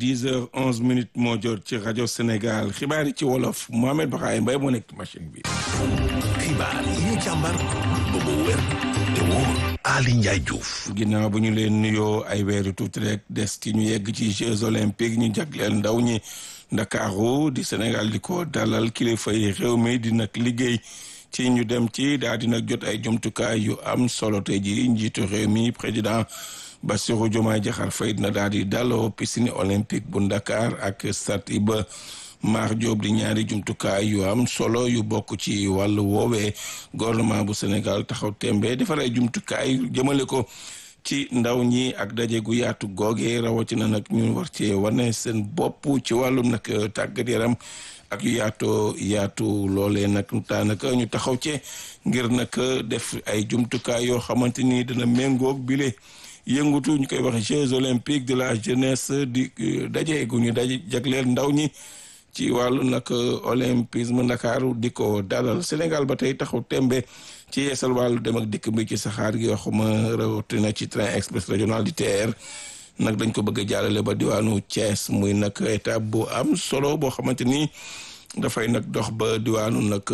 dix heures onze minutes moo jot ci rajo Sénégal xibaar yi ci wolof Mohamed Bakhaye Mbaye moo nekk machine bi. xibaar yi ñu càmbar ba mu wér te wóor Ali Ndiaye Diouf. ginnaaw bu ñu leen nuyoo ay weeru tuuti rek des ci ñu yegg ci Jeux olympiques ñu jagleel ndaw ñi Ndakaaru di Sénégal di ko dalal kilifa yi réew mi di nag liggéey ci ñu dem ci daal di nag jot ay jumtukaay yu am solo tey ji njiitu réew mi président. Bassirou Diomaye Diakhar Faye dina daal di daloo piscine olympique bu Dakar ak stade Iba Mar Diop di ñaari jumtukaay yu am solo yu bokk ci wàllu woowee gouvernement bu Sénégal taxaw tembe defar ay jumtukaay jëmale ko ci ndaw ñi ak daje gu yaatu googe rawatina nag ñu war cee wane seen bopp ci wàllum nag tàggat yaram ak yu yaatoo yaatu loolee nag daanaka ñu taxaw ci ngir nag def ay jumtukaay yoo xamante ni dina méngoog bile. yëngutu ñu koy wax Jeux olympiques de la jeunesse di daje gu ñu daje jagleel ndaw ñi ci wàllu nag olympisme ndakaaru di ko dalal Sénégal ba tey taxaw tembe ci yeesal wàllu dem ak dikk bi ci saxaar gi waxuma rawatina ci train express régional di TER nag dañ ko bëgg a jàllale ba diwaanu Thiès muy nag étape bu am solo boo xamante ni dafay nag dox ba diwaanu nag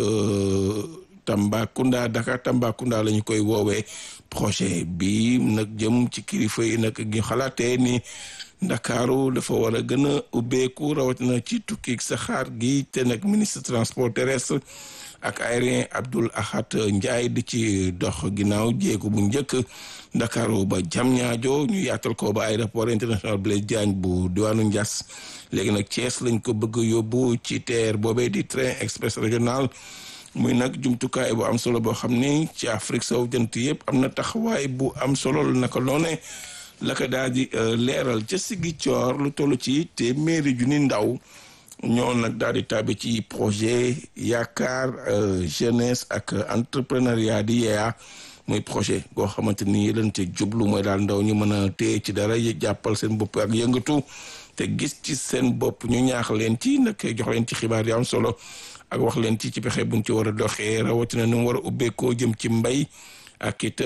Tambacounda Dakar Tambacounda la ñu koy woowee projet bi nag jëm ci kilifa yi nag ñu xalaatee ni ndakaaru dafa war a gën a ubbeeku rawatina ci tukki saxaar gi te nag ministre transport terrestre ak aérien Abdoul Ahad Ndiaye di ci dox ginnaaw jéego bu njëkk ndakaaru ba Diamniadio ñu yaatal ko ba aéroport international Blaise Diagne bu diwaanu Ndiass léegi nag Thiès lañ ko bëgg yóbbu ci TER boobee di train express régional muy nag jumtukaay bu am solo boo xam ni ci Afrique sowu jant yëpp am na taxawaay bu am solo la naka noone la ko daal di leeral ca Ziguinchor lu toll ci téeméeri junni ndaw ñoo nag daal di tàbbi ci projet yaakaar jeunesse ak entrepreneuriat di yeeya muy projet boo xamante ni lañ ca jublu mooy daal ndaw ñu mën a téye ci dara jàppal seen bopp ak yëngatu te gis ci seen bopp ñu ñaax leen ci nag jox leen ci xibaar yu am solo. ak wax leen ci ci pexe buñ ci war a doxee rawatina nu mu war a ubbeekoo jëm ci mbay ak it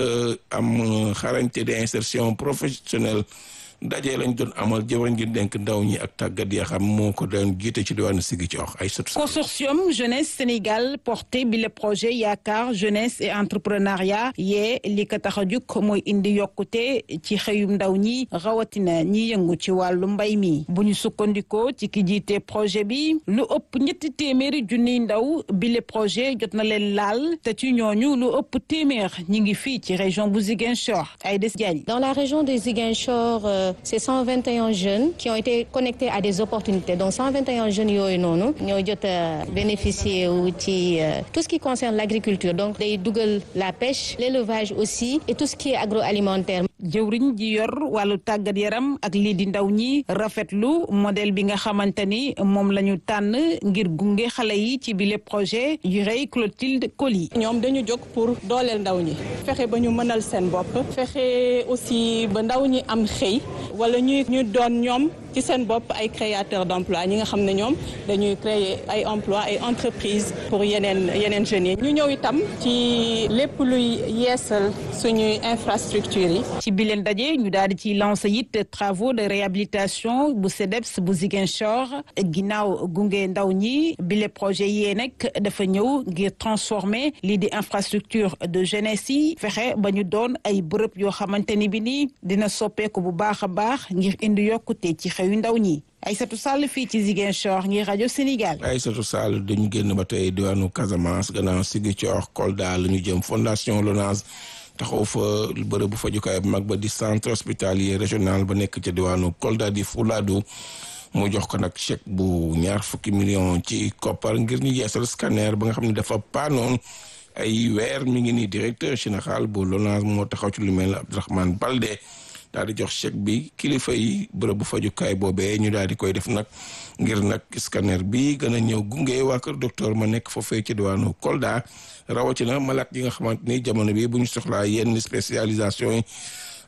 am xarañte de insertion professionnelle daje lañ doon amal jëwriñ ngir denk ndaw ñi ak tàggat ya xam moo ko doon jiite ci diwaanu Ziguinchor ay sot consortium jeunesse Sénégal porté bi le projet yaakaar jeunesse et entrepreneuriat yee li ko tax a jug mooy indi yokkute ci xëyum ndaw ñi rawatina ñi yëngu ci wàllu mbay mi bu ñu sukkandikoo ci ki jiite projet bi lu ëpp ñetti téeméeri junniy ndaw bi le projet jot na leen laal te ci ñooñu lu ëpp téeméer ñi ngi fii ci région bu Ziguinchor ay des Diagne dans la région de Ziguinchor c'est 121 jeunes qui ont été connectés à des opportunités donc 121 jeunes yooyu noonu ñoo jot a bénéficier wu ci tout ce qui concerne l'agriculture donc day dugal la pêche l'élevage aussi et tout ce qui est agroalimentaire jëwriñ ji yor wàllu tàggat yaram ak lii di ndaw ñi rafetlu modèle bi nga xamante ni moom la ñu tànn ngir gunge xale yi ci bile projet yu rëy Clotilde Coly ñoom dañu jóg pour dooleel ndaw ñi fexe ba ñu mënal seen bopp fexe aussi ba ndaw ñi am xëy wala ñuy ñu doon ñoom ci seen bopp ay créateurs d'emploi ñi nga xam ne ñoom dañuy créer ay emploi ay entreprises pour yeneen yeneen jeunes yi ñu ñëw itam ci lépp luy yeesal suñuy infrastructures yi ci bi leen daje ñu daal di ci lancer it travaux de réhabilitation bu CEDEPS bu Ziguinchor ginnaaw gunge ndaw ñi bile projet yee nag dafa ñëw ngir transformer lii di infrastructure de jeunesse yi fexe ba ñu doon ay bërëb yoo xamante ni bi nii dina soppeeku bu baax a baax ngir indi yokkute ci xew yu ndaw ñi Aïssatou Sall fii ci Ziguinchor ngir rajo Sénégal. Aïssatou Sall dañu génn ba tey diwaanu Casamance gannaaw Ziguinchor Kolda la ñu jëm fondation Lonase taxaw fa bërëb bu fajukaay bu mag ba di centre hospitalier régional ba nekk ca diwaanu Kolda di Fuladu mu jox ko nag chèque bu ñaar fukki million ci koppar ngir ñu yeesal scanner ba nga xam ne dafa paanoon ay weer mi ngi nii directeur général bu Lonase moo taxaw ci lu mel ne Abdourahmane Balde. daal di jox chèque bi kilifa yi bërëb bu fajukaay boobee ñu daal di koy def nag ngir nag scanner bi gën a ñëw gunge waa kër docteur ma nekk foofee ci diwaanu Kolda rawatina malade yi nga xamante ni jamono bi bu ñu soxlaa yenn spécialisation yi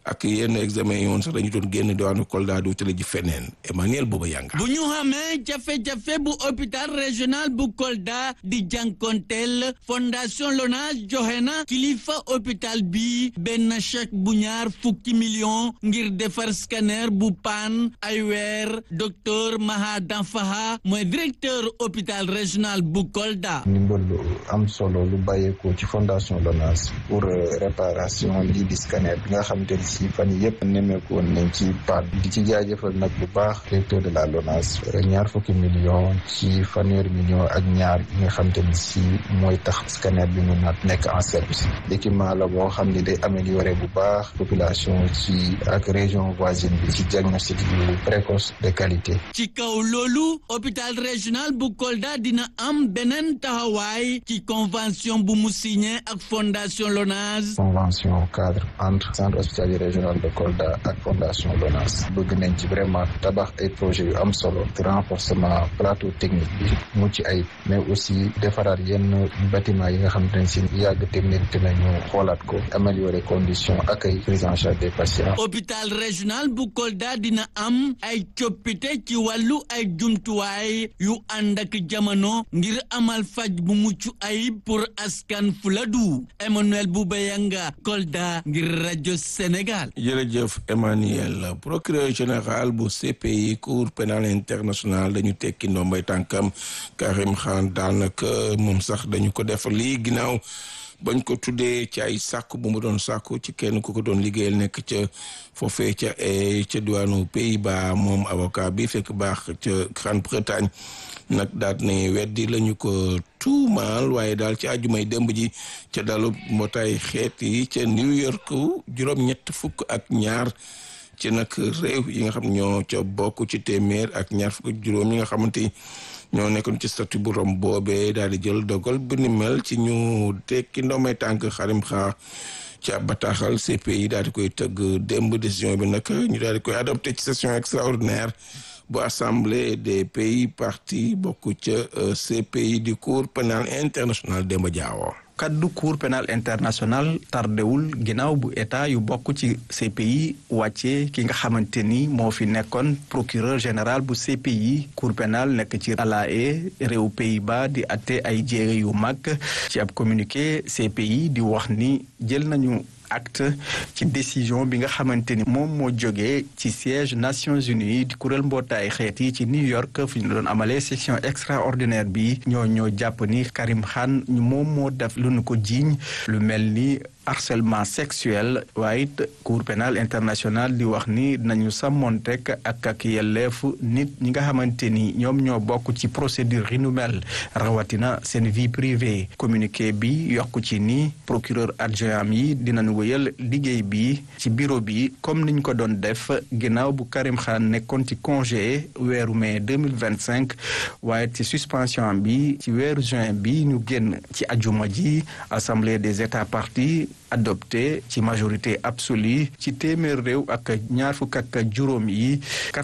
ak yenn examen yi woon sax dañu doon génn diwaanu Kolda di wutale ji feneen Emmanuel Booba Yanga. bu ñu xamee jafe-jafe bu hôpital régional bu Kolda di jànkonteel fondation Lonase joxe na kilifa hôpital bi benn chèque bu ñaar fukki million ngir defar scanner bu paan ay weer docteur Maha Danfaha mooy directeur hôpital régional bu Kolda. ndimbal lu am solo lu bàyyeekoo ci fondation Lonase pour réparation lii di scanner bi nga xamante ni si fan yii yëpp nemmeeku woon nañ ci paan di ci jaajëfal nag bu baax directeur de la Lonase ñaar fukki million ci fanweeri million ak ñaar yi nga xamante ni si mooy tax scanner bi mun na nekk en service l'équipement la boo xam ne day améliorer bu baax population ci ak région voisine bi ci diagnostic yu précoce de qualité. ci kaw loolu hôpital régional bu Kolda dina am beneen taxawaay ci convention bu mu signé ak fondation Lonase. convention cadre entre centre hospitalier régional de Kolda ak fondation Lonase bëgg nañ ci vraiment tabax ay projets yu am solo renforcement plateau technique bi mucc ay mais aussi defaraat yenn bâtiment yi nga xamante ne si yàgg technique te nañu xoolaat ko améliorer condition accueil prise en charge des patients. hôpital régional bu Kolda dina am ay coppite ci wàllu ay jumtuwaay yu ànd ak jamono ngir amal faj bu mucc ayib pour askan Fuladu Emmanuel Boubayanga Kolda ngir rajo Sénégal. jërëjëf Emmanuel procureur général bu CPI cour pénale internationale dañu tekki ndombay tànkam Karim Khan daanaka moom sax dañu ko def lii ginnaaw bañ ko tuddee ci ay sàkku bu mu doon sàkku ci kenn ku ko doon liggéeyal nekk ca foofee ca ca diwaanu Pays-Bas moom avocat bi fekk baax ca Grande-Bretagne nag daat ne weddi lañu ko tuumaal waaye daal ci àjjumay démb ji ca dalu mbootaay xeet yi ca New York juróom-ñett fukk ak ñaar ci nag réew yi nga xam ñoo ca bokk ci téeméer ak ñaar fukk ak juróom yi nga xamante ñoo nekkoon ci statut bu Rome boobee daal di jël dogal bu ni mel ci ñu tekki ndoomay tànk xarim xaar ci ab bataaxal CPI daal di koy tëgg démb décision bi nag ñu daal di koy adopté ci session extraordinaire bu assemblée des pays parties bokk ca CPI di cour pénal international Demba Diawo kaddu cour pénal international tardewul ginnaaw bu état yu bokk ci CPI wàcce ki nga xamante ni moo fi nekkoon procureur général bu CPI cour pénal nekk ci La Haye réew Pays-Bas di atte ay jéere yu mag ci ab communiqué CPI di wax ni jël nañu acte ci décision bi nga xamante ni moom moo jógee ci siège Nations Unies di kuréel mbootaay xeet yi ci New York fi ñu doon amalee section extraordinaire bi ñoo ñoo jàpp ni Karim Khan moom moo def lu nu ko jiiñ lu mel ni harcèlement sexuel waaye it cour pénal international di wax ni dinañu sàmmontek ak ak yelleefu nit ñi nga xamante ni ñoom ñoo bokk ci procédure yi nu mel rawatina seen vie privée communiqué bi yokk ci ni procureur adjoint yi dinañ wëyal liggéey bi ci bureau bi comme niñ ko doon def ginnaaw bu Karim Khan nekkoon ci congé weeru mai 2025 waaye ci suspension bi ci weeru juin bi ñu génn ci ajuma ji assemblée des états parties adopté ci majorité absolue ci téeméer réew ak ñaar fukk ak juróom yi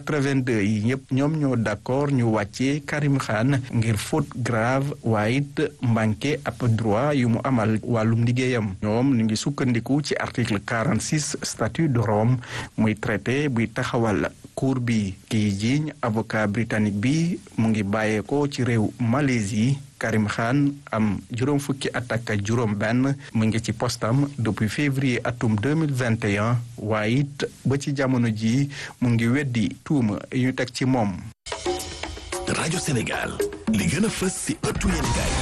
82 yi ñëpp ñoom ñoo d'accord ñu wàccee Karim Khan ngir faute grave waaye it manqué ab droit yu mu amal wàllum liggéeyam ñoom ñu ngi sukkandiku ci article 46 statut de Rome muy traité buy taxawal cour bi kiy jiiñ avocat britannique bi mu ngi bàyyeekoo ci réew Malaisie Karim Khan am juróom fukki at ak juróom benn mu ngi ci postam depuis février atum 2021 waaye it ba ci jamono ji mu ngi weddi tuuma yu ñu teg ci moom rajo Sénégal li gën a fës ci ëttu yéenekaay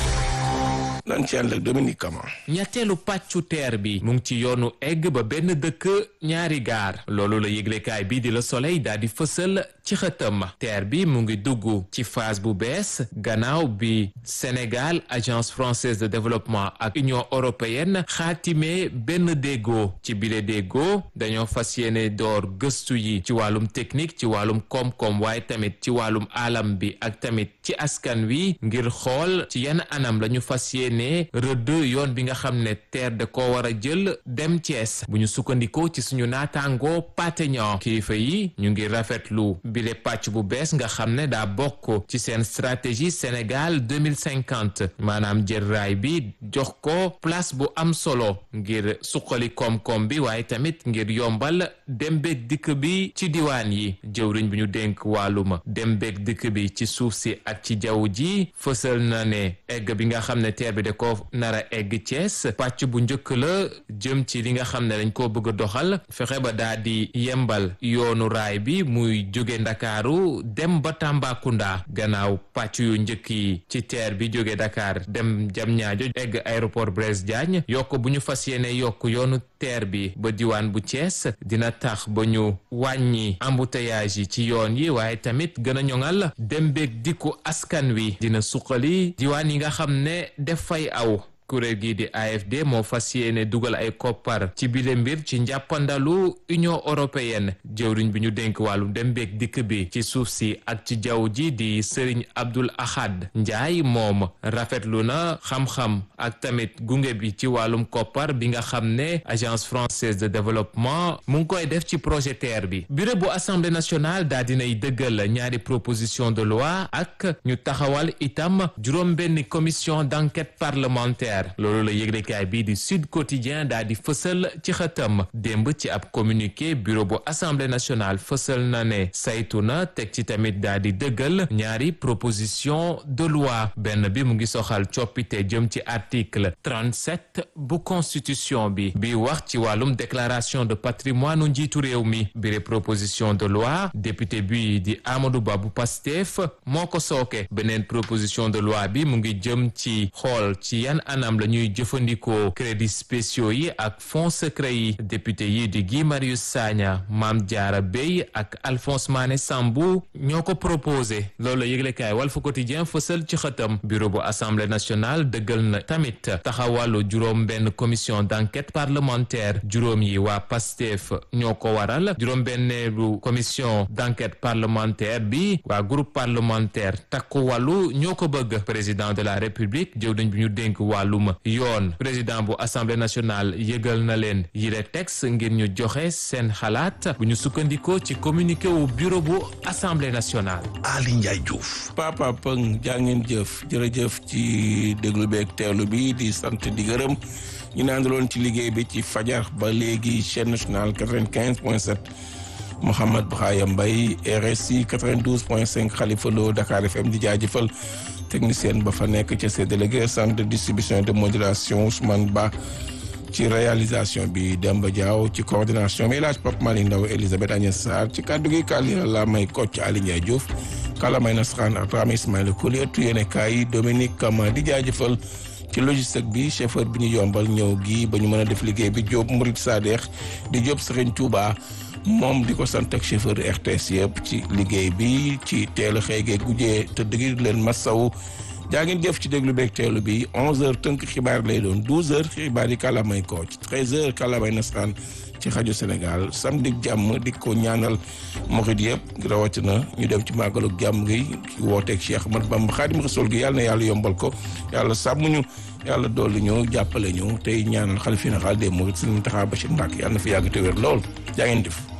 nan ci ànd ak Dominique Kama ñetteelu pàccu teer bi mu ngi ci yoonu egg ba benn dëkk ñaari gaar loolu la yëglekaay bi di la Soleil daal di fësal ci xëtëm teer bi mu ngi dugg ci phase bu bees gannaaw bi Sénégal agence française de développement ak Union européenne xaatimee benn déggoo ci bile déggoo dañoo fas yéene door gëstu yi ci wàllum technique ci wàllum koom-koom waaye tamit ci wàllum alam bi ak tamit ci askan wi ngir xool ci yenn anam lañu fas yéene yéene rëdd yoon bi nga xam ne TER da ko war a jël dem Thiès bu ñu sukkandikoo ci suñu naataangoo pateñan kilifa yi ñu ngi rafetlu bile pàcc bu bees nga xam ne daa bokk ci seen stratégie Sénégal 2050 maanaam jël raay bi jox ko place bu am solo ngir suqali koom-koom bi waaye tamit ngir yombal dem beeg dikk bi ci diwaan yi jëwriñ bi ñu dénk wàllum dem beeg dikk bi ci suuf si ak ci jaww ji fësal na ne egg bi nga xam ne teer bi da ko nar a egg Thiès pàcc bu njëkk la jëm ci li nga xam ne dañ koo bëgg a doxal fexe ba daa di yembal yoonu raay bi muy jóge Ndakaaru dem ba Tambacounda gannaaw pàcc yu njëkk yi ci teer bi jóge Dakar dem Diamniadio egg aéroport Blaise Diagne yokk bu ñu fas yéene yokk yoonu teer bi ba diwaan bu Thiès dina tax ba ñu wàññi embouteillage yi ci yoon yi waaye tamit gën a ñoŋal dem beeg dikku askan wi dina suqali diwaan yi nga xam ne def fay aw kuréel gii di AFD moo fas yéene dugal ay koppar ci bile mbir ci njàppandalu Union européenne jëwriñ bi ñu dénk wàllu dem beeg dikk bi ci suuf si ak ci jaww ji di Serigne Abdoul Ahad Ndiaye moom rafetlu na xam-xam ak tamit gunge bi ci wàllum koppar bi nga xam ne agence française de développement mu ngi koy def ci projet TER bi bureau bu assemblée nationale daa dinay dëggal ñaari proposition de loi ak ñu taxawal itam juróom-benn commission d'enquête parlementaire loolu la yëglekaay bii di Sud Quotidien daa di fësal ci xëtam démb ci ab communiqué bureau bu assemblée nationale fësal na ne saytu na teg ci tamit daa di dëggal ñaari proposition de loi benn bi mu ngi soxal coppite jëm ci article 37 bu constitution bi bi wax ci wàllum déclaration de patrimoine njiitu réew mi bire proposition de loi député bi di Amadou Ba bu Pastef moo ko sooke beneen proposition de loi bi mu ngi jëm ci xool ci yan anam la ñuy jëfandikoo crédits spéciaux yi ak fonds secret yi député yi di Guy Marius Sagna Mame Diarra Bèye ak Alphonse Mané Sambou ñoo ko proposé loolu la yëglekaay Walf Quotidien fësal ci xëtam bureau bu assemblée nationale dëggal na tamit taxawalu juróom benn commission d'enquête parlementaire juróom yi waa PASTEF ñoo ko waral juróom benneelu commission d'enquête parlementaire bi waa groupe parlementaire takku wàllu ñoo ko bëgg président de la république jëwriñ bi ñu dénk wàllum yoon président bu assemblée nationale yëgal na leen yile texte ngir ñu joxe seen xalaat bu ñu sukkandikoo ci communiqué wu bureau bu assemblée nationale. Ali Ndiaye Diouf. Papa Pëng jaa ngeen jëf jërëjëf ci déglu beeg teelu bi di sant di gërëm ñu naandaloon ci liggéey bi ci fajar ba léegi chaîne nationale 95 point 7 Mouhamed Brahima Mbaye RSI 92 point 5 Khalifa Lo Dakar FM di jaajëfal technicien ba fa nekk ca ses délégués centre de distribution et de modulation Ousmane Ba ci réalisation bi Demba Diaw ci coordination bi El Hadj Pape Malick Ndaw Elisabeth Agnès Sarr ci kàddu gi kàlli la may Kocc Ali Ndiaye Diouf kàlla may nasaraan ak Rama Ismaïla Koli ëttu yéene kaay Dominique Kama di jaajëfal ci logistique bi chauffeur bi ñu yombal ñëw gi ba ñu mën a def liggéey bi Diop Mourid Sadex di Diop Serigne Touba moom di ko sant ak chauffeur RTS yëpp ci liggéey bi ci teel a xëy geeg gujjee tëdd gi leen masawu jaa ngeen jëf ci déglu beeg teelu bi 11h tënk xibaar lay doon 12h xibaar yi kàllaamay kooc 13h kàllaamay nasaraan ci rajo Sénégal samedi jàmm di ko ñaanal moxit yëpp rawatina ñu dem ci màggalu jàmm gi wooteeg Cheikh Ahmad Bamba Xaadim Rasul gi yàlla na yàlla yombal ko yàlla sàmm ñu yàlla dolli ñu jàppale ñu tey ñaanal xalifa général des mourides Sëriñ Mountakha Bachir Mbacké yàlla na fi yàgg te wér lool jaa ngeen jëf